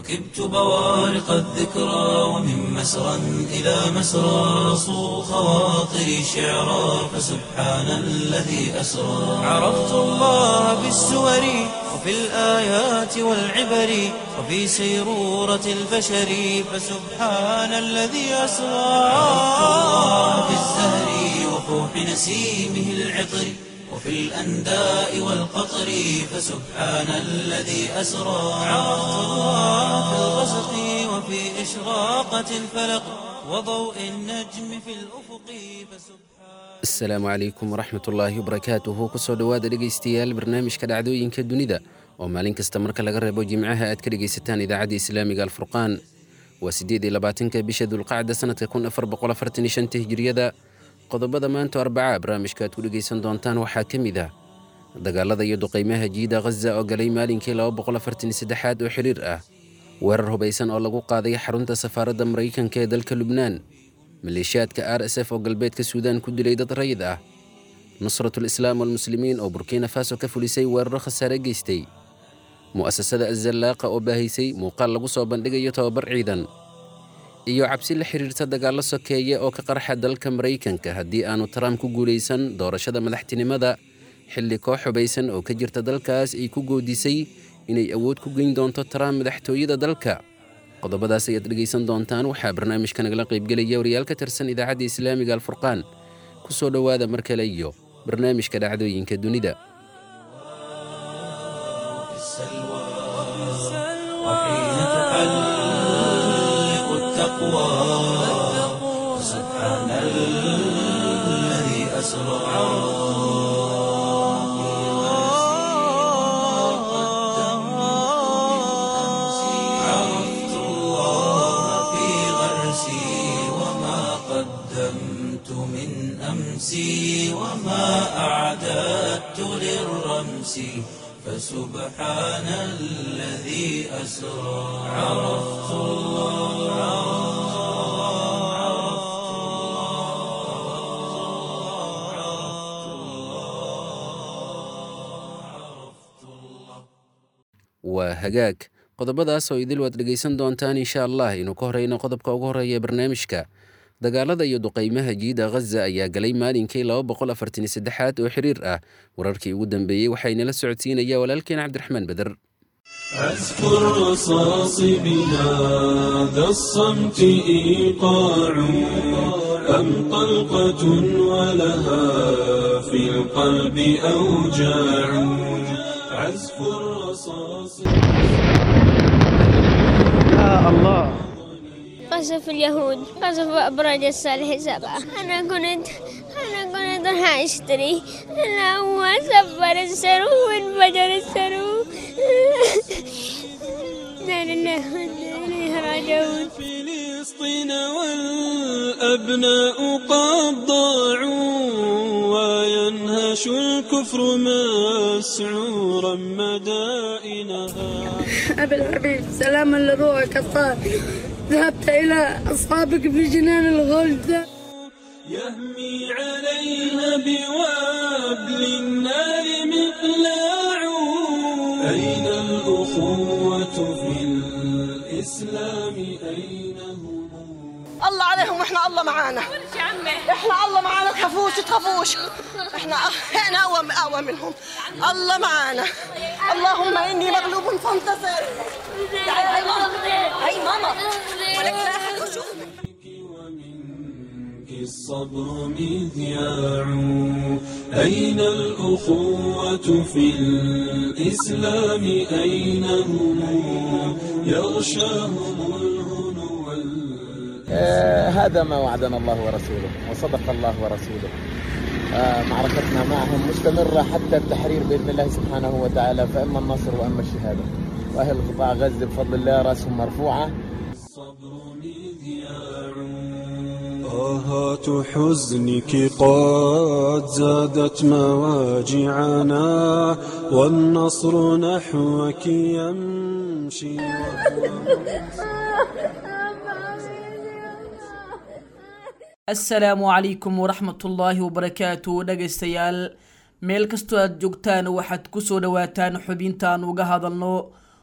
ركبت بوارق الذكرى ومن مسرى إلى مسرى صو خواطري شعرا فسبحان الذي أسرى عرفت الله بالسور وفي الآيات والعبر وفي سيرورة البشر فسبحان الذي أسرى عرفت الله بالزهر وفوح نسيمه العطر وفي الأنداء والقطر فسبحان الذي أسرى عرفت الله في الغسق وفي إشراقة الفلق وضوء النجم في الأفق فسبحان asalaamu calaykum waraxmat ullaahi wabarakaatuhu kusoo dhowaada dhegaystayaal barnaamijka dhacdooyinka dunida oo maalin kasta marka laga reebo jimcaha aad ka dhegaysataan idaacadda islaamiga alfurqaan waa siddeed iyo labaatanka bisha dulqacda sanadka kun afar boqol afartan iyo shanta hijiriyada qodobada maanta arbaca barnaamijka aad ku dhegaysan doontaan waxaa ka mid ah dagaalada iyo duqaymaha jiida khaza oo galay maalinkii laba boqol afartan iyo saddexaad oo xiriir ah weerar hubaysan oo lagu qaaday xarunta safaaradda maraykanka ee dalka lubnaan maleeshiyaadka r s f oo galbeedka suudaan ku dilay dad rayid ah nusratul islaam walmuslimiin oo burkina faso ka fulisay weeraro khasaare geystay mu'asasada azallaaqa oo baahaysay muuqaal lagu soo bandhigayo tobabar ciidan iyo cabsi la xiriirta dagaallo sokeeye oo ka qarxa dalka maraykanka haddii aanu trump ku guulaysan doorashada madaxtinimada xilli koox hubaysan oo ka jirta dalkaas ay ku goodisay inay awood ku geyn doonto trump madaxtooyada dalka qodobadaas ayaad dhegaysan doontaan waxaa barnaamijka nagala qaybgelaya wariyaal ka tirsan idaacadda islaamiga alfurqaan ku soo dhowaada mar kale iyo barnaamijka dhacdooyinka dunida في السلوى وحين تحلق التقوى فسبحان الذي أسرى عرفت الله في غرسي وما قدمت من أمسي وما أعددت للرمس فسبحان الذي أسرى عرفت waa hagaag qodobadaas oo idil waad dhegaysan doontaan insha allah inuu ka horeyno qodobka ugu horeeya ee barnaamijka dagaalada iyo duqaymaha jiida khaza ayaa galay maalinkii laba boqol afartan iyo saddexaad oo xiriir ah wararkii ugu dambeeyey waxaa inala socodsiinaya walaalkeen cabdiraxmaan beder عزف الرصاص بهذا الصمت إيقاع أم طلقة ولها في القلب أوجاع عزف الرصاص قصف اليهود قصف أبراج الصالح سبعة أنا كنت أنا كنت راح أشتري أنا هو سفر السرو وانفجر السرو لا لله وإنا إليه راجعون فلسطين والأبناء قد ضاعوا وينهش الكفر مسعورا مدائنها أبي الحبيب سلاما لروحك الطاهر ذهبت إلى أصحابك في جنان الغلد يهمي عليها بوابل النار مقلاع أين الأخوة في الإسلام أين هم الله عليهم واحنا الله معانا احنا الله معانا تخافوش تخافوش احنا احنا اقوى اقوى منهم الله معانا اللهم اني مغلوب فانتصر تعالي هاي ماما هاي ماما ولك لا أحد يشوفك. ومنك الصبر مذياع أين الأخوة في الإسلام أين هم يغشاهم الهنو وال- آه، هذا ما وعدنا الله ورسوله وصدق الله ورسوله آه، معركتنا معهم مستمرة حتى التحرير بإذن الله سبحانه وتعالى فإما النصر وإما الشهادة وأهل قطاع غزة بفضل الله رأسهم مرفوعة الصبر مذياع طاهات حزنك قد زادت مواجعنا والنصر نحوك يمشي asalaamu calaykum waraxmatullaahi wabarakaatu dhegaystayaal meel kastoo aad joogtaan waxaad ku soo dhowaataan xubintaan uga hadalno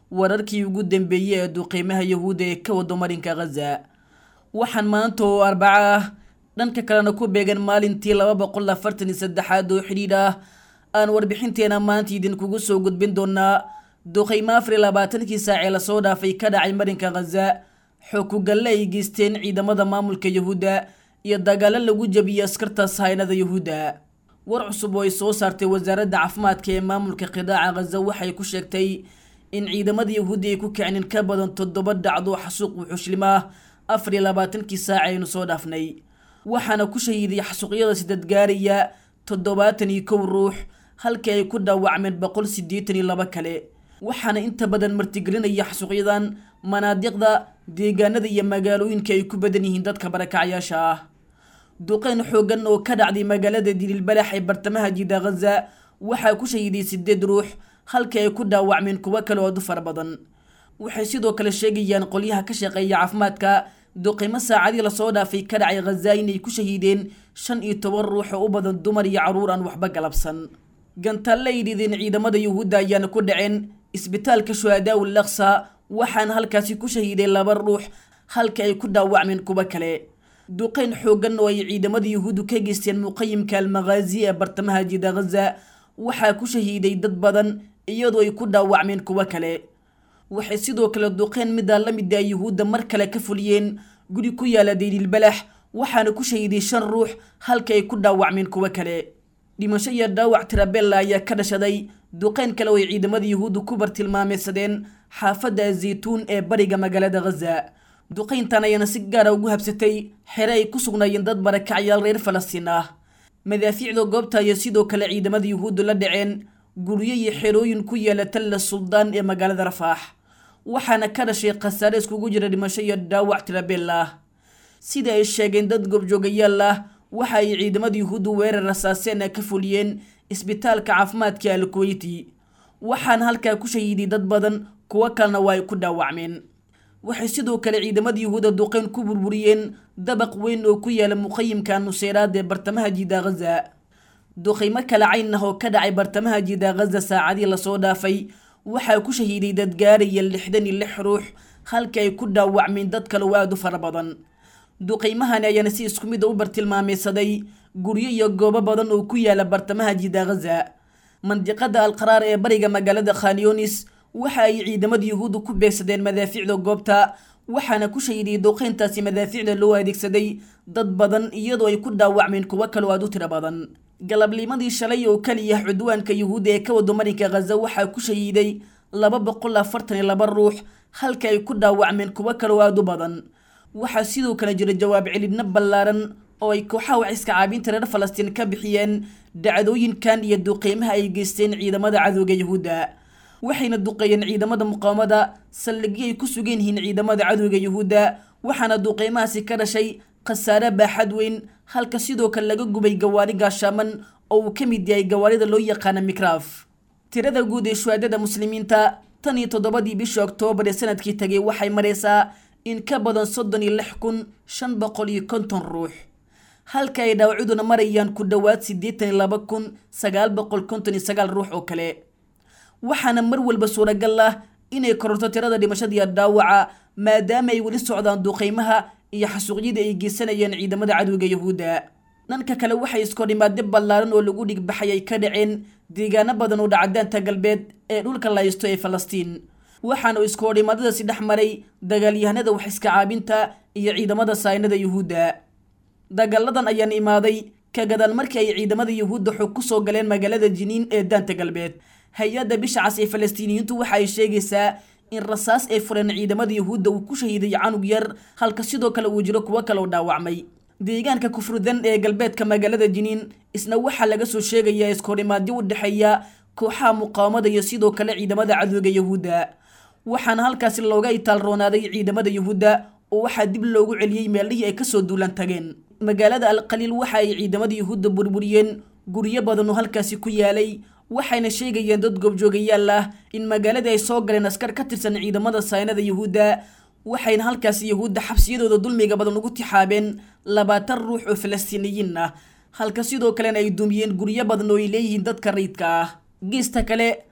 wararkii ugu dambeeyey ee duqeymaha yahuudda ee ka wado marinka khaza waxaan maanta oo arbaco ah dhanka kalena ku beegan maalintii laba boqol afartan iyo saddexaad oo xidhiidh ah aan warbixinteena maanta idinkugu soo gudbin doonaa duqeymo afar iyo labaatankii saacee lasoo dhaafay ka dhacay marinka khaza xookugalle ay geysteen ciidamada maamulka yahuudda iyo dagaalo lagu jabiyey askarta sahaynada yahuudda war cusub oo ay soo saartay wasaaradda caafimaadka ee maamulka qidaaca khaza waxay ku sheegtay in ciidamada yahuudda ay ku kicin in ka badan toddoba dhacdo xasuuq wuxuushlim ah afar iyo labaatankii saac aynu soo dhaafnay waxaana ku shahiiday xasuuqyada sidad gaaraya toddobaatan iyo kow ruux halkii ay ku dhaawacmeen boqol siddeetan iyo laba kale waxaana inta badan martigelinaya xasuuqyadan manaadiqda deegaanada iyo magaalooyinka ay ku badan yihiin dadka barakacyaasha ah duqeyn xoogan oo ka dhacday magaalada dililbalax ee bartamaha jida khaza waxaa ku shahiiday sideed ruux halkii ay ku dhaawacmeen kuwo kale oo dufar badan waxay sidoo kale sheegayaan qolyaha ka shaqeeya caafimaadka duqeymo saacadii lasoo dhaafay ka dhacay khaza inay ku shahiideen shan iyo toban ruux oo u badan dumar iyo carruur aan waxba galabsan gantalle ay dhideen ciidamada yuhuudda ayaana ku dhaceen isbitaalka shuhadaa ul aqsa waxaana halkaasi ku shahiiday laba ruux halka ay ku dhaawacmeen kuwo kale duqeyn xoogan oo ay ciidamada yuhuuddu ka geysteen muqayimka almakhaazi ee bartamaha jida khaza waxaa ku shahiiday dad badan iyadoo ay ku dhaawacmeen kuwo kale waxay sidoo kale duqeyn midaa la mid ah yuhuudda mar kale ka fuliyeen guri ku yaala daylilbalax waxaana ku shahiiday shan ruux halka ay ku dhaawacmeen kuwo kale dhimasho iyo dhaawac tirabella ayaa ka dhashaday duqeyn kale oo ay ciidamada yuhuuddu ku bartilmaameysadeen xaafadda azaytuun ee bariga magaalada khaza duqeyntan ayaana si gaara ugu habsatay xere ay ku sugnaayeen dad barakacyaal reer falastiin ah madaafiicda goobta ayaa sidoo kale ciidamada yuhuuddu la dhaceen guryo iyo xerooyin ku yaala talla suldaan ee magaalada rafaax waxaana ka dhashay khasaare iskugu jira dhimasho iyo dhaawac tirabeel ah sida ay sheegeen dad goobjoogayaal ah waxa ay ciidamada yuhuuddu weerar rasaaseena ka fuliyeen isbitaalka caafimaadka al kuweyti waxaana halkaa ku shahiiday dad badan kuwo kalena waa ay ku dhaawacmeen waxay sidoo kale ciidamada yuhuudda duqeyn ku burburiyeen dabaq weyn oo ku yaala muqayimka nuseyraad ee bartamaha jida khaza duqeymo kale cayn ah oo ka dhacay bartamaha jida khaza saacadii lasoo dhaafay waxaa ku shahiiday dad gaaraya lixdan iyo lix ruux halka ay ku dhaawacmeen dad kale oo aada u fara badan duqeymahani ayaana si isku mid a u bartilmaameysaday guryo iyo goobo badan oo ku yaala bartamaha jida khaza mandiqada alqaraar ee bariga magaalada khanyonis waxa ay ciidamada yuhuuddu ku beegsadeen madaafiicda goobta waxaana ku shahiday duqeyntaasi madaafiicda loo adeegsaday dad badan iyadoo ay ku dhaawacmeen kuwo kaloo aada u tiro badan galabnimadii shalay oo keliya cudwaanka yuhuudda ee ka wado marinka khaza waxaa ku shahiiday laba boqol afartan iyo laba ruux halka ay ku dhaawacmeen kuwo kaloo aada u badan waxaa sidoo kale jira jawaab celidna ballaaran oo ay kooxaha waxiska caabinta reer falastiin ka bixiyeen dhacdooyinkan iyo duqeymaha ay geysteen ciidamada cadowga yuhuudda waxayna duqeeyeen ciidamada muqaawamada saldhigyo ay ku sugan yihiin ciidamada cadowga yuhuudda waxaana duqeymahaasi ka dhashay khasaare baaxad weyn halka sidoo kale laga gubay gawaari gaashaaman oo uu ka mid yahay gawaarida loo yaqaana mikraaf tirada guud ee shuhaadada muslimiinta tan iyo toddobadii bishii oktoobar ee sanadkii tagay waxay maraysaa in ka badan soddon iyo lix kun shan boqol iyo konton ruux halka ay dhaawacuduna marayaan ku dhowaad siddeetan iyo laba kun sagaal boqol konton iyo sagaal ruux oo kale waxaana mar walba suuragal ah inay kororto tirada dhimashadiiyo dhaawaca maadaama ay weli socdaan duqeymaha iyo xasuuqyadii ay geysanayeen ciidamada cadowga yuhuudda dhanka kale waxay iskoodhimaadyo ballaaran oo lagu dhigbaxay ay ka dhaceen deegaano badan oo dhacdaanta galbeed ee dhulka laysto ee falastiin waxaana iskoodhimaadadaasi dhex maray dagaalyahanada wax iska caabinta iyo ciidamada saynada yuhuudda dagaaladan ayaan imaaday ka gadaan markii ay ciidamada yuhuudda xog ku soo galeen magaalada jiniin ee daanta galbeed hay-adda bisha cas ee falastiiniyiintu waxa ay sheegaysaa in rasaas ay fureen ciidamada yuhuudda uu ku shahiiday canug yar halka sidoo kale uu jiro kuwo kale oo dhaawacmay deegaanka kufrudan ee galbeedka magaalada jiniin isna waxaa laga soo sheegayaa iskoodhimaadyo u dhexeeya kooxaha muqaawamada iyo sidoo kale ciidamada cadowga yuhuudda waxaana halkaasi looga itaalroonaaday ciidamada yuhuudda oo waxaa dib loogu celiyey meelihii ay kasoo duulan tageen magaalada alqaliil waxa ay ciidamada yuhuudda burburiyeen guryo badan oo halkaasi ku yaalay waxayna sheegayeen dad goobjoogayaal ah in magaaladii ay soo galeen askar ka tirsan ciidamada saynada yuhuudda waxayna halkaasi yuhuudda xabsiyadooda dulmiga badan ugu tixaabeen labaatan ruux oo falastiiniyiin ah halka sidoo kalena ay dumiyeen guryo badan oo ay leeyihiin dadka rayidka ah geesta kale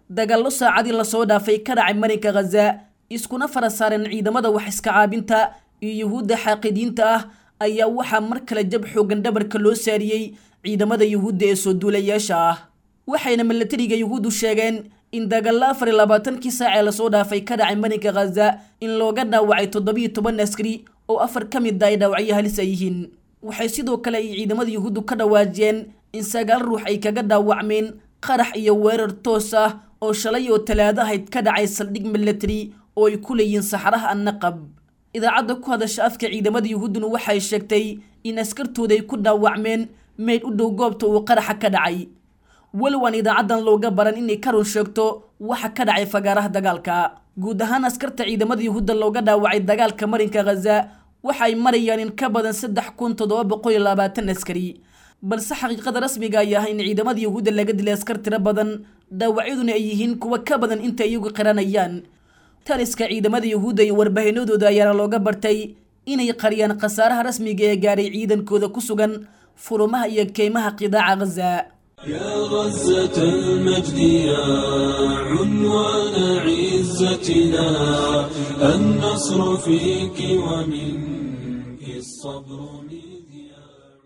dagaallo saacadii lasoo dhaafay ka dhacay marinka khaza iskuna fara saareen ciidamada wax iska caabinta iyo yuhuudda xaaqidiinta ah ayaa waxaa mar kale jab xoogan dhabarka loo saariyey ciidamada yuhuudda ee soo duulayaasha ah waxayna milatariga yuhuuddu sheegeen in dagaallo afar iyo labaatankii saac ee lasoo dhaafay ka dhacay marinka khaza in looga dhaawacay toddobiyo toban askari oo afar ka mid a ay dhaawacyo halis ay yihiin waxay sidoo kale ay ciidamada yuhuuddu ka dhawaajiyeen in sagaal ruux ay kaga dhaawacmeen qarax iyo weerar toos ah oo shalay oo talaado ahayd ka dhacay saldhig milatary oo ay ku leeyihiin saxaraha annaqab idaacadda ku hadasha afka ciidamada yuhuudduna waxay sheegtay in askartooda ay ku dhaawacmeen meyd u dhow goobta uu qaraxa ka dhacay walow aan idaacaddan looga baran inay ka run sheegto waxa ka dhacay fagaaraha dagaalka guud ahaan askarta ciidamada yuhuudda looga dhaawacay dagaalka marinka khaza waxay marayaan in ka badan saddex kun toddoba boqol iyo labaatan askari balse xaqiiqada rasmiga ay ah in ciidamada yuhuudda laga dilay askar tiro badan dhaawacyaduna ay yihiin kuwa ka badan inta iyagu qiranayaan taliska ciidamada yuhuudda iyo warbaahinadooda ayaana looga bartay inay qariyaan khasaaraha rasmiga ee gaaray ciidankooda ku sugan furumaha iyo keymaha qidaaca khaza يا غزة المجد يا عنوان عزتنا النصر فيك ومنك الصبر مذياع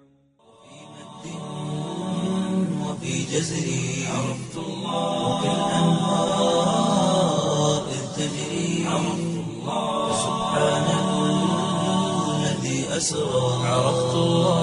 وفي جزري عرفت الله وكالأنهار إذ تجري عرفت الله سبحان الذي أسرى عرفت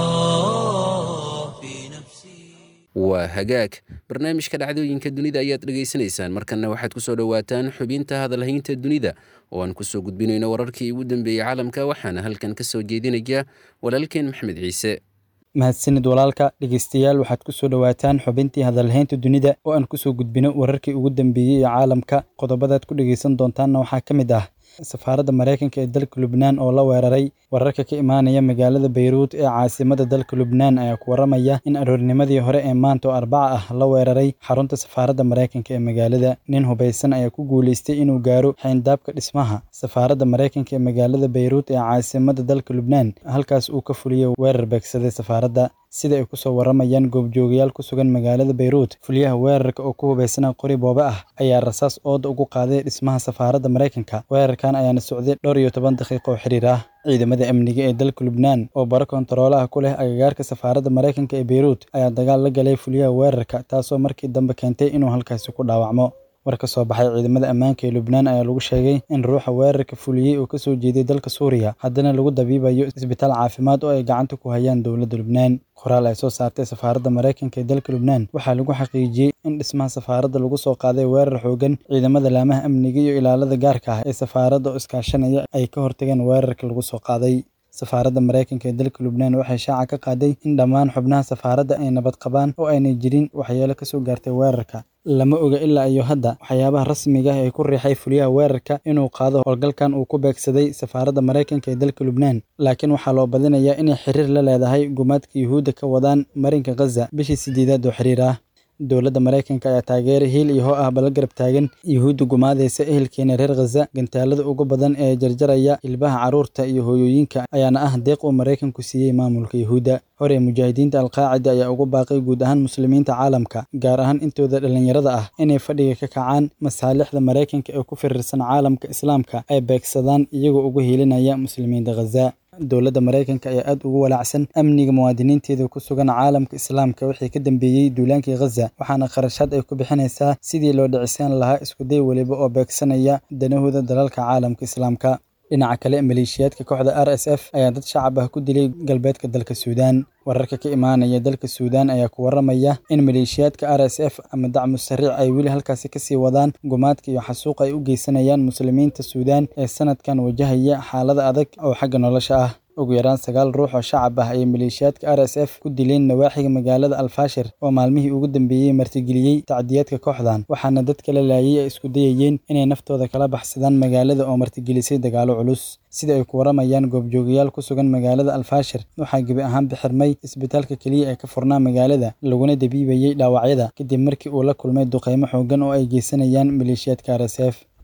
الله في نفسي waa hagaag barnaamijka dhacdooyinka dunida ayaad dhegaysanaysaan markanna waxaad ku soo dhowaataan xubinta hadalhaynta dunida oo aan kusoo gudbinayno wararkii ugu dambeeyey caalamka waxaana halkan ka soo jeedinaya walaalkeen maxmed ciise mahadsanid walaalka dhegeystayaal waxaad ku soo dhowaataan xubintii hadalhaynta dunida oo aan kusoo gudbino wararkii ugu dambeeyey ee caalamka qodobadaad ku dhegeysan doontaanna waxaa ka mid ah safaaradda maraykanka ee dalka lubnaan oo la weeraray wararka ka imaanaya magaalada bayruud ee caasimada dalka lubnaan ayaa ku waramaya in aroornimadii hore ee maanta oo arbaca ah la weeraray xarunta safaaradda maraykanka ee magaalada nin hubaysan ayaa ku guuleystay inuu gaaro xayndaabka dhismaha safaaradda maraykanka ee magaalada bayruud ee caasimada dalka lubnaan halkaas uu ka fuliyey weerar beegsaday safaaradda sida ay kusoo waramayaan goobjoogayaal ku sugan magaalada bayruud fuliyaha weerarka oo ku hubaysana qori boobe ah ayaa rasaas ooda ugu qaaday dhismaha safaaradda maraykanka weerarkan ayaana socday dhowr iyo toban daqiiqo oo xiriir ah ciidamada amniga ee dalka lubnaan oo baro kontaroolaha ku leh agagaarka safaaradda maraykanka ee bayruud ayaa dagaal la galay fuliyaha weerarka taasoo markii dambe keentay inuu halkaasi ku dhaawacmo war ka soo baxay ciidamada ammaanka ee lubnaan ayaa lagu sheegay in ruuxa weerarka fuliyey oo kasoo jeeday dalka suuriya haddana lagu dabiibayo isbitaal caafimaad oo ay gacanta ku hayaan dowladda lubnaan qoraal ay soo saartay safaaradda maraykanka ee dalka lubnaan waxaa lagu xaqiijiyey in dhismaha safaaradda lagu soo qaaday weerar xoogan ciidamada laamaha amniga iyo ilaalada gaarka ah ee safaaradda oo iskaashanaya ay ka hortageen weerarka lagu soo qaaday safaaradda maraykanka ee dalka lubnaan waxay shaaca ka qaaday in dhammaan xubnaha safaaradda ay nabad qabaan oo aynay jirin waxyeelo kasoo gaartay weerarka lama oga ilaa iyo hadda waxyaabaha rasmiga ah ee ku riixay fuliyaha weerarka inuu qaado howlgalkan uu ku beegsaday safaaradda maraykanka ee dalka lubnaan laakiin waxaa loo badinayaa inay xiriir la leedahay gumaadka yuhuudda ka wadaan marinka khaza bishii sideedaad oo xiriir ah dowladda maraykanka ayaa taageera hiil iyo hoo ah bala garab taagan yuhuudda gumaadaysa ehelkeena reer khaza gantaalada ugu badan ee jarjaraya ilbaha carruurta iyo hooyooyinka ayaana ah deeq uu maraykanku siiyey maamulka yuhuudda hore mujaahidiinta alqaacida ayaa ugu baaqay guud ahaan muslimiinta caalamka gaar ahaan intooda dhallinyarada ah inay fadhiga ka kacaan masaalixda maraykanka ee ku firirsan caalamka islaamka ay beegsadaan iyagoo ugu hiilinaya muslimiinta khaza dowladda maraykanka ayaa aad ugu walaacsan amniga muwaadiniinteeda ku sugan caalamka islaamka wixii ka dambeeyey duulaankii khaza waxaana kharashaad ay ku bixinaysaa sidii loo dhicisaan lahaa iskuday weliba oo beegsanaya danahooda dalalka caalamka islaamka dhinaca kale maleeshiyaadka kooxda r s f ayaa dad shacab ah ku dilay galbeedka dalka suudaan wararka ka imaanaya dalka suudaan ayaa ku waramaya in maleeshiyaadka r s f ama dacmu sariic ay weli halkaasi kasii wadaan gumaadka iyo xasuuq ay u geysanayaan muslimiinta suudaan ee sanadkan wajahaya xaalada adag oo xagga nolosha ah ugu yaraan sagaal ruux oo shacab ah ayay maleeshiyaadka r s f ku dileen nawaaxiga magaalada alfaashir oo maalmihii ugu dambeeyey martigeliyey tacdiyaadka kooxdan waxaana dadka la laayay ay isku dayayeen inay naftooda kala baxsadaan magaalada oo martigelisay dagaalo culus sida ay ku waramayaan goobjoogayaal ku sugan magaalada alfaashir waxaa gebi ahaan bixirmay isbitaalka keliya ee ka furnaa magaalada laguna dabiibayey dhaawacyada kadib markii uu la kulmay duqeymo xoogan oo ay geysanayaan maleeshiyaadka r s f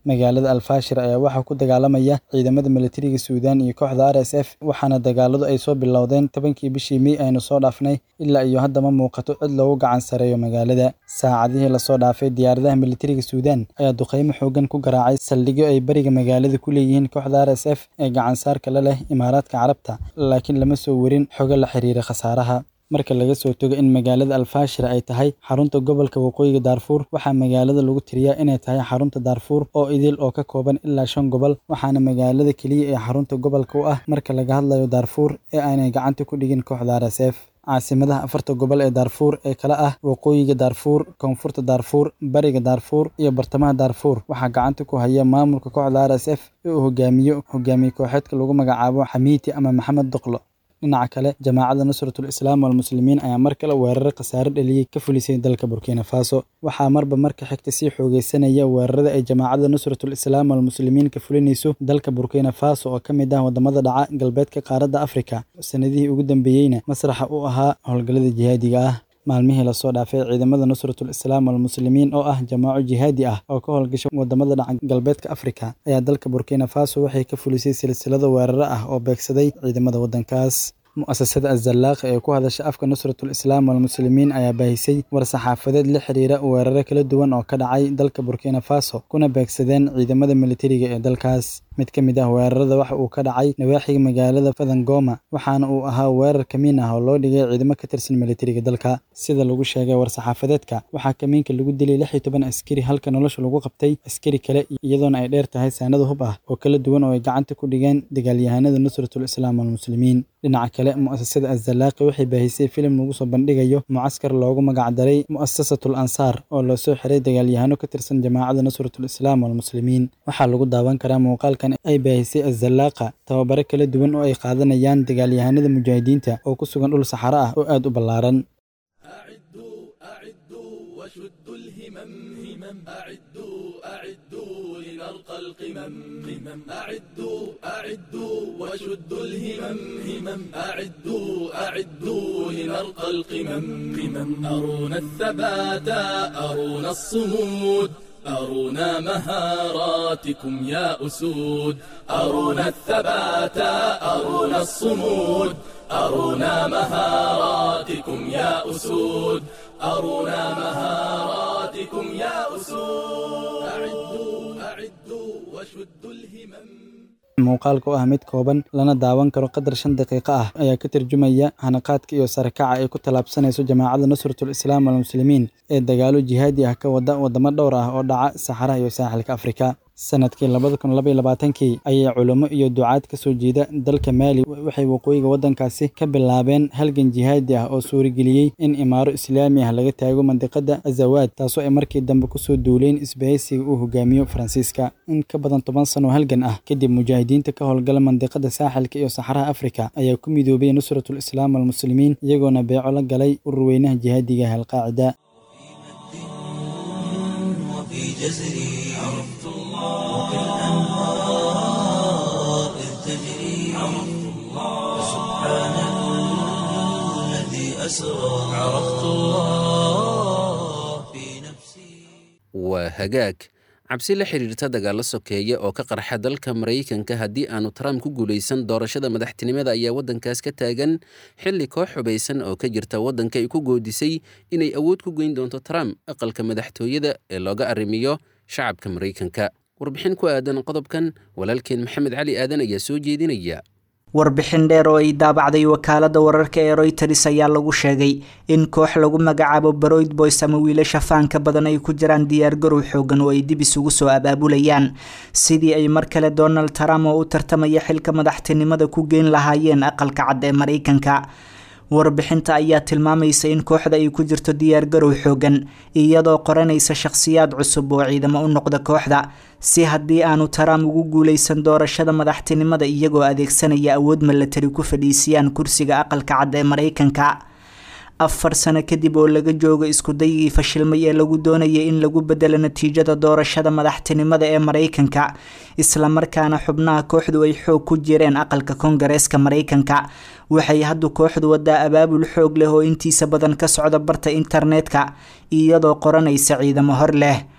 magaalada alfaashir ayaa waxaa ku dagaalamaya ciidamada militariga suudaan iyo kooxda r s f waxaana dagaaladu ay soo bilowdeen tobankii bishii mey aynu soo dhaafnay ilaa iyo hadda ma muuqato cid loogu gacan sareeyo magaalada saacadihii lasoo dhaafay diyaaradaha militariga suudaan ayaa duqeymo xoogan ku garaacay saldhigyo ay bariga magaalada ku leeyihiin kooxda r s f ee gacansaarka la leh imaaraadka carabta laakiin lama soo warin xogo la xiriira khasaaraha marka laga soo togo in magaalada alfaashir ay tahay xarunta gobolka waqooyiga daarfuur waxaa magaalada lagu tiriyaa inay tahay xarunta daarfuur oo idil oo ka kooban ilaa shan gobol waxaana magaalada keliya ee xarunta gobolka u ah marka laga hadlayo daarfuur ee aanay gacanta ku dhigin kooxda r s f caasimadaha afarta gobol ee daarfuur ee kala ah waqooyiga daarfuur koonfurta daarfuur bariga daarfuur iyo bartamaha daarfuur waxaa gacanta ku haya maamulka kooxda r s f ee uu hogaamiyo hogaamiye kooxeedka lagu magacaabo xamiiti ama maxamed doqlo dhinaca kale jamaacadda nusratul islaam walmuslimiin ayaa mar kale weeraro khasaare dhaliyey ka fulisay dalka burkina faso waxaa marba marka xigta sii xoogeysanaya weerarada ay jamaacadda nusratul islaam walmuslimiin ka fulinayso dalka burkina faso oo ka mid ah wadamada dhaca galbeedka qaaradda afrika sanadihii ugu dambeeyeyna masraxa u ahaa howlgallada jihaadiga ah maalmihii lasoo dhaafay ciidamada nusratul islaam walmuslimiin oo ah jamaaco jihaadi ah oo ka howlgasha wadamada dhaca galbeedka afrika ayaa dalka burkina faso waxay ka fulisay silsilado weeraro ah oo beegsaday ciidamada waddankaas mu'asasada azallaaqa ee ku hadasha afka nusratul islaam walmuslimiin ayaa baahisay war-saxaafadeed la xiriira weeraro kala duwan oo ka dhacay dalka burkina faso kuna beegsadeen ciidamada militariga ee dalkaas mid ka mid ah weerarada waxa uu ka dhacay nawaaxiga magaalada fadangoma waxaana uu ahaa weerar kamiin ah oo loo dhigay ciidamo ka tirsan militariga dalka sida lagu sheegay war-saxaafadeedka waxaa kamiinka lagu dilay lix iyo toban askari halka nolosha lagu qabtay askari kale iyadoona ay dheer tahay saanado hub ah oo kala duwan oo ay gacanta ku dhigeen dagaalyahanada nusratul islaam walmuslimiin dhinaca kale mu'asasada azalaaqi waxay baahisay filim lagu soo bandhigayo mucaskar loogu magacdaray mu'asasatul ansaar oo loo soo xiray dagaalyahano ka tirsan jamaacada nusratul islaam walmuslimiin waxaa lagu daawan karaa muuqaalkan ay baahisay azalaaqa tababaro kala duwan oo ay qaadanayaan dagaalyahanada mujaahidiinta oo ku sugan dhul saxaro ah oo aad u ballaaran وشدوا الهمم همم أعدوا أعدوا لنرقى القمم قمم أعدوا أعدوا وشدوا الهمم همم أعدوا أعدوا لنرقى القمم قمم أرونا الثبات أرونا الصمود أرونا مهاراتكم يا أسود أرونا الثبات أرونا الصمود أرونا مهاراتكم يا أسود أرونا مهاراتكم يا أسود أعدوا أعدوا وشدوا الهمم muuqaalka oo ah mid kooban lana daawan karo qadar shan daqiiqo ah ayaa ka tarjumaya hanaqaadka iyo sarakaca ay ku tallaabsanayso jamaacadda nusratul islaam walmuslimiin ee dagaalo jihaadi ah ka wada wadamo dhowr ah oo dhaca saxaraha iyo saaxilka afrika sanadkii labada kun labaiyo labaatankii ayay culummo iyo ducaad ka soo jeeda dalka maali waxay waqooyiga waddankaasi ka bilaabeen halgan jihaadi ah oo suurageliyey in imaaro islaami ah laga taago mandiqada azawaad taasoo ay markii dambe kusoo duuleen isbahaysiga uu hogaamiyo faransiiska in ka badan toban sano halgan ah kadib mujaahidiinta ka howlgala mandiqada saaxilka iyo saxaraha afrika ayaa ku midoobay nusratul islaam walmuslimiin iyagoona beeco la galay ururweynaha jihaadiga ah alqaacida وفي جزري عرفت الله كالأنهار إذ تجري عرفت الله سبحان الذي أسرى عرفت الله في نفسي waa hagaag cabsi la xiriirta dagaalo sokeeya oo ka qarxa dalka maraykanka haddii aanu trump ku guulaysan doorashada madaxtinimada ayaa waddankaas ka taagan xilli koox xubaysan oo ka jirta waddanka ay ku goodisay inay awood ku geyn doonto trump aqalka madaxtooyada ee looga arrimiyo shacabka maraykanka warbixin ku aadan qodobkan walaalkeen maxamed cali aadan ayaa soo jeedinaya warbixin dheer oo ay daabacday wakaalada wararka ee royters ayaa lagu sheegay in koox lagu magacaabo baroyd boys ama wiilasha faanka badan ay ku jiraan diyaargarow xoogan oo ay dib isugu soo abaabulayaan sidii ay mar kale donald trump oo u tartamaya xilka madaxtinimada ku geyn lahaayeen aqalka cad ee maraykanka warbixinta ayaa tilmaamaysa in kooxda ay ku jirto diyaargarow xoogan iyadoo qoranaysa shakhsiyaad cusub oo ciidamo u noqda kooxda si haddii aanu trump ugu guuleysan doorashada madaxtinimada iyagoo adeegsanaya awood milatari ku fadhiisiyaan kursiga aqalka cad ee maraykanka afar sano kadib oo laga joogo iskudayigii fashilmay ee lagu doonayay in lagu bedelo natiijada doorashada madaxtinimada ee maraykanka islamarkaana xubnaha kooxdu ay xoog ku jireen aqalka koongareeska maraykanka waxay haddu kooxdu wadaa abaabul xoog leh oo intiisa badan ka socda barta internetka iyadoo qoranaysa ciidamo hor leh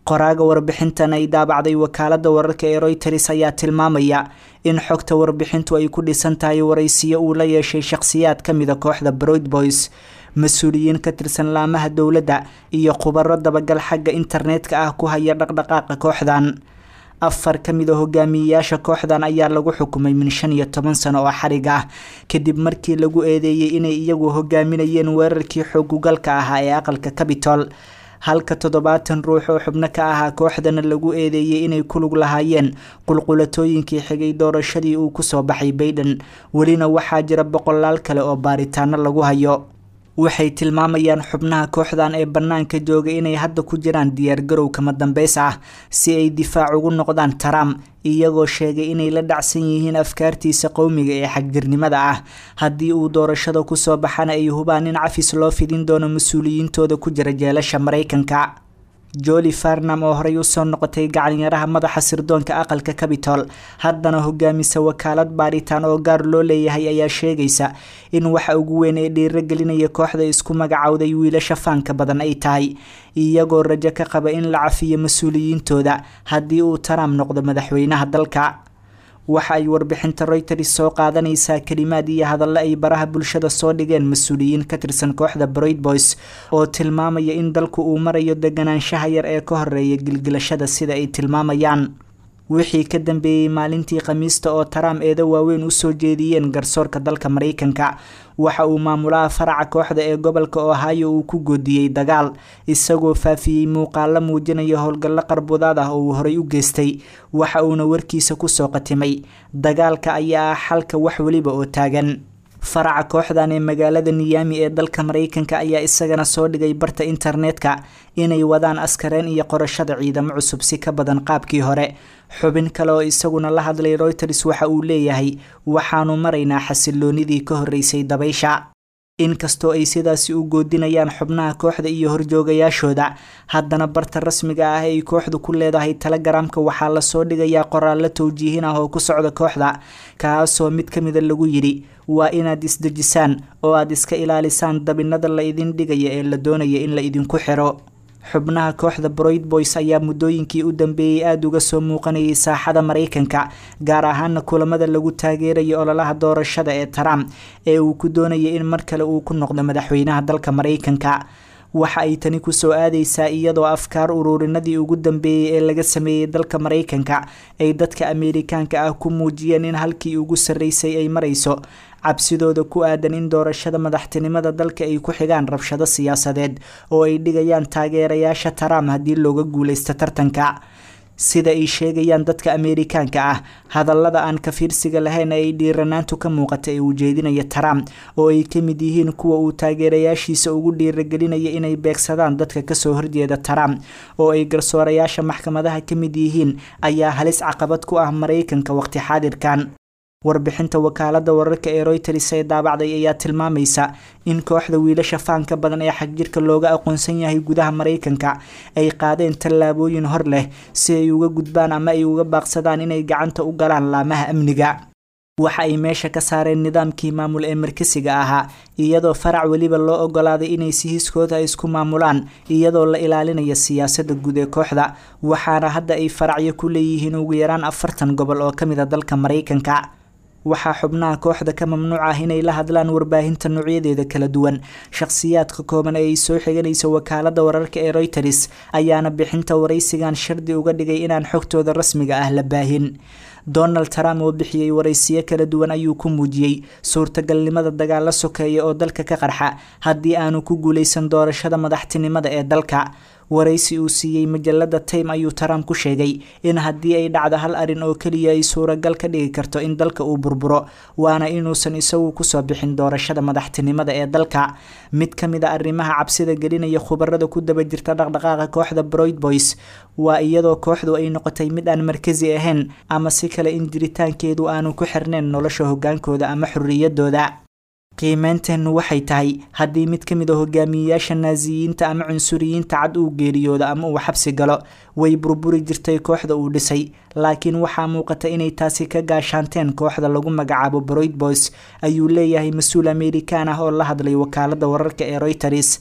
qoraaga warbixintan ay daabacday wakaalada wararka ee royters ayaa tilmaamaya in xogta warbixintu ay ku dhisan tahay waraysiyo uu la yeeshay shakhsiyaad ka mida kooxda broid boys mas-uuliyiin ka tirsan laamaha dowladda iyo khubaro dabagal xagga internetka ah ku haya dhaqdhaqaaqa kooxdan afar ka mid a hogaamiyeyaasha kooxdan ayaa lagu xukumay min shan iyo toban sano oo xarig ah kadib markii lagu eedeeyey inay iyagu hogaaminayeen weerarkii xoogugalka ahaa ee aqalka cabitol halka toddobaatan ruux oo xubno ka ahaa kooxdana lagu eedeeyey inay ku lug lahaayeen qulqulatooyinkii xigay doorashadii uu kusoo baxay bayden welina waxaa jira boqolaal kale oo baaritaano lagu hayo waxay tilmaamayaan xubnaha kooxdan ee bannaanka jooga inay hadda ku jiraan diyaargarow kama dambeys ah si ay difaac ugu noqdaan trump iyagoo sheegay inay la dhacsan yihiin afkaartiisa qowmiga ee xagjirnimada ah haddii uu doorashada kusoo baxana ay hubaan in cafis loo fidin doono mas-uuliyiintooda ku jira jeelasha maraykanka joli farnam oo horey usoo noqotay gacanyaraha madaxa sirdoonka aqalka cabitol haddana hogaamisa wakaalad baaritaan oo gaar loo leeyahay ayaa sheegaysa in waxa ugu weyn ee dhiiragelinaya kooxda isku magacowday wiilasha faanka badan ay tahay iyagoo rajo ka qaba in la cafiyo mas-uuliyiintooda haddii uu trump noqdo madaxweynaha dalka waxa ay warbixinta reuters soo qaadanaysaa kalimaad iyo hadallo ay baraha bulshada soo dhigeen mas-uuliyiin ka tirsan kooxda broid boys oo tilmaamaya in dalku uu marayo deganaanshaha yar ee ka horeeya gilgilashada sida ay tilmaamayaan wixii ka dambeeyey maalintii khamiista oo trump eedo waaweyn usoo jeediyeen garsoorka dalka maraykanka waxa uu maamulaha faraca kooxda ee gobolka ohio uu ku goodiyey dagaal isagoo faafiyey muuqaalo muujinaya howlgallo qarbudaad ah oo uu horey u geystay waxa uuna warkiisa kusoo qatimay dagaalka ayaa ah xalka wax weliba oo taagan faraca kooxdan ee magaalada niyaami ee dalka maraykanka ayaa isagana soo dhigay barta internetka inay wadaan askareen iyo qorashada ciidamo cusub si ka badan qaabkii hore xubin kale oo isaguna la hadlay reuters waxa uu leeyahay waxaanu maraynaa xasiloonidii ka horreysay dabaysha inkastoo ay sidaasi u goodinayaan xubnaha kooxda iyo horjoogayaashooda haddana barta rasmiga ah ay kooxdu ku leedahay telegaraamka waxaa lasoo dhigayaa qoraallo towjiihin ah oo ku socda kooxda kaasoo mid ka mida lagu yidhi waa inaad isdejisaan oo aad iska ilaalisaan dabinada la idin dhigaya ee la doonaya in la idinku xiro xubnaha kooxda broid boys ayaa muddooyinkii u dambeeyey aada uga soo muuqanayay saaxada maraykanka gaar ahaana kulamada lagu taageerayo ololaha doorashada ee trump ee uu ku doonayay in mar kale uu ku noqdo madaxweynaha dalka maraykanka waxa ay tani kusoo aadaysaa iyadoo afkaar ururinadii ugu dambeeyey ee laga sameeyey dalka maraykanka ay dadka ameerikaanka ah ku muujiyeen in halkii ugu sarreysay ay marayso cabsidooda ku aadan in doorashada madaxtinimada dalka ay ku xigaan rabshado siyaasadeed oo ay dhigayaan taageerayaasha trump haddii looga guuleysto tartanka sida ay sheegayaan dadka ameerikaanka ah hadallada aan ka fiirsiga lahayn ee ay dhiiranaantu ka muuqata ee uu jeedinaya trump oo ay ka mid yihiin kuwa uu taageerayaashiisa ugu dhiiragelinaya inay beegsadaan dadka kasoo horjeeda trump oo ay garsoorayaasha maxkamadaha ka mid yihiin ayaa halis caqabad ku ah maraykanka waqti xaadirkan warbixinta wakaalada wararka ee reuters ee daabacday ayaa tilmaamaysa in kooxda wiilasha faanka badan ee xagjirka looga aqoonsan yahay gudaha maraykanka ay qaadeen tallaabooyin hor leh si ay uga gudbaan ama ay uga baaqsadaan inay gacanta u galaan laamaha amniga waxa ay meesha ka saareen nidaamkii maamul ee markasiga ahaa iyadoo farac weliba loo ogolaaday inay si hiskooda isku maamulaan iyadoo la ilaalinaya siyaasada guud ee kooxda waxaana hadda ay faracyo ku leeyihiin ugu yaraan afartan gobol oo kamid a dalka maraykanka waxaa xubnaha kooxda ka mamnuuc ah inay la hadlaan warbaahinta noocyadeeda kala duwan shakhsiyaadka kooban ee ay soo xiganaysa wakaalada wararka ee reuters ayaana bixinta waraysigan shardi uga dhigay inaan xogtooda rasmiga ah la baahin donald trump oo bixiyey waraysiyo kala duwan ayuu ku muujiyey suurtagalnimada dagaalo sokeeya oo dalka ka qarxa haddii aanu ku guuleysan doorashada madaxtinimada ee dalka waraysi uu siiyey majalada time ayuu trump ku sheegay in haddii ay dhacdo hal arin oo keliya ay suuragal ka dhigi karto in dalka uu burburo waana inuusan isagu kusoo bixin doorashada madaxtinimada ee dalka mid ka mid a arrimaha cabsida gelinaya khubarada ku daba jirta dhaqdhaqaaqa kooxda broid boys waa iyadoo kooxdu ay noqotay mid aan markasi ahayn ama si kale in jiritaankeedu aanu ku xirnayn nolosha hogaankooda ama xorriyadooda qiimeynteennu waxay tahay haddii mid ka mid a hogaamiyeyaasha naasiyiinta ama cunsuriyiinta cad uu geeriyoodo ama uu xabsi galo way burburi jirtay kooxda uu dhisay laakiin waxaa muuqata inay taasi ka gaashaanteen kooxda lagu magacaabo broid boys ayuu leeyahay mas-uul amerikaan ah oo la hadlay wakaalada wararka ee reuters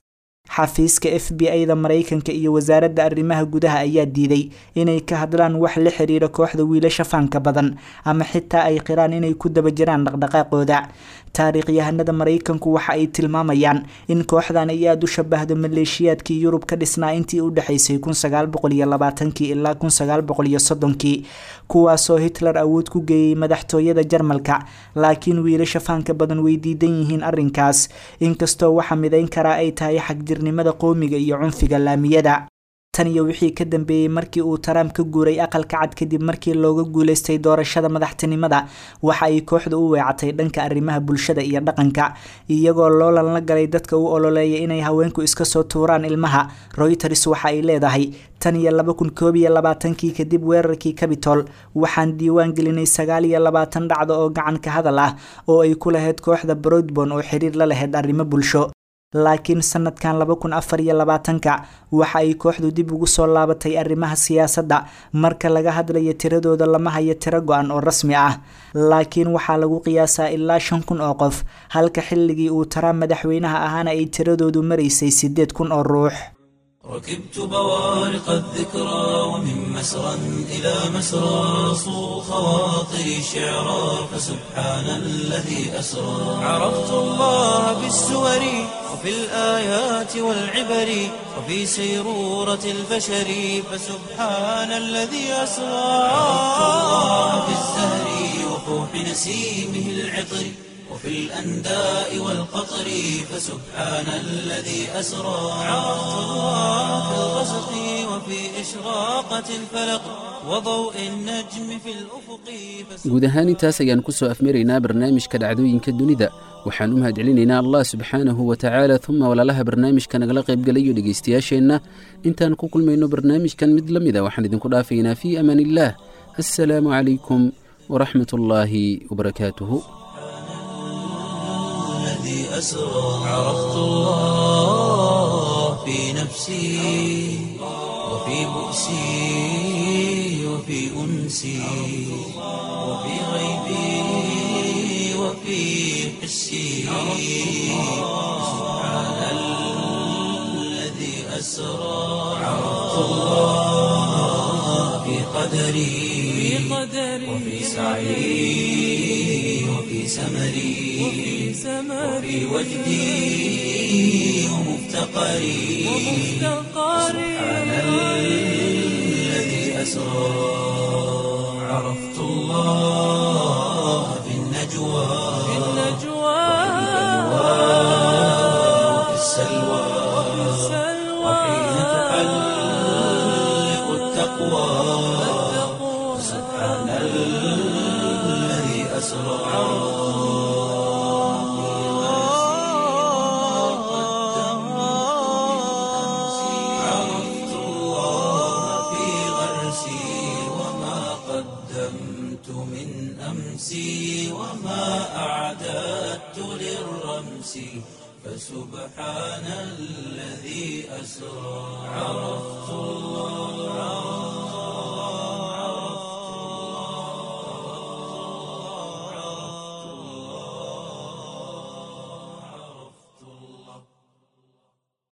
xafiiska f b i-da maraykanka iyo wasaaradda arrimaha gudaha ayaa diiday inay ka hadlaan wax la xiriira kooxda wiilasha faanka badan ama xitaa ay qiraan inay ku daba jiraan dhaqdhaqaaqooda taariikhyahanada maraykanku waxa ay tilmaamayaan in kooxdan ay aada u shabahdo maleeshiyaadkii yurub ka dhisnaa intii u dhexaysay kii ilaa kii kuwaasoo hitler awood ku geeyey madaxtooyada jarmalka laakiin wiilasha faanka badan way diidan yihiin arrinkaas inkastoo waxa midayn karaa ay tahay xagjirnimada qowmiga iyo cunfiga laamiyada tan iyo wixii ka dambeeyey markii uu trump ka guuray aqalka cad kadib markii looga guuleystay doorashada madaxtinimada waxa ay kooxda u weecatay dhanka arrimaha bulshada iyo dhaqanka iyagoo loolan la galay dadka u ololeeya inay haweenku iska soo tuuraan ilmaha royters waxa ay leedahay tan iyo laba kun koob iyo labaatankii kadib weerarkii cabitol waxaan diiwaan gelinay sagaal iyo labaatan dhacdo oo gacan ka hadal ah oo ay ku lahayd kooxda broadbon oo xiriir la lahayd arrimo bulsho laakiin sanadkan laba kun afar iyo labaatanka waxa ay kooxdu dib ugu soo laabatay arrimaha siyaasadda marka laga hadlayo tiradooda lama hayo tiro go-an oo rasmi ah laakiin waxaa lagu qiyaasaa ilaa shan kun oo qof halka xilligii uu trump madaxweynaha ahaana ay tiradoodu maraysay siddeed kun oo ruux ركبت بوارق الذكرى ومن مسرى إلى مسرى صو خواطري شعرا فسبحان الذي أسرى عرفت الله بالسور وفي الآيات والعبر وفي سيرورة البشر فسبحان الذي أسرى عرفت الله بالزهر وفوح نسيمه العطر وفي الأنداء والقطر فسبحان الذي أسرى عرفت الله في الغسق وفي إشراقة الفلق وضوء النجم في الأفق guud ahaan intaas ayaan ku soo afmaraynaa barnaamijka dhacdooyinka dunida waxaan u mahadcelinaynaa allah subxaanahu wa tacaala uma walaalaha barnaamijka nagala qaybgalayo dhegaystayaasheenna intaan ku kulmayno barnaamijkan mid la mida waxaan idinku dhaafaynaa fii amaan illaah assalaamu calaykum waraxmat ullaahi wabarakaatuhu الذي أسرى عرفت الله في نفسي وفي بؤسي وفي أنسي وفي غيبي وفي حسي سبحان الذي أسرى عرفت الله في قدري وفي سعي وفي سمري وفي وجدي ومفتقري سبحان الذي أسرى عرفت الله في النجوى وفي السلوى وحين تحلق التقوى سبحان الذي أسرى عرفت الله في غرسي وما قدمت من أمسي وما أعددت للرمس فسبحان الذي أسرى عرفت الله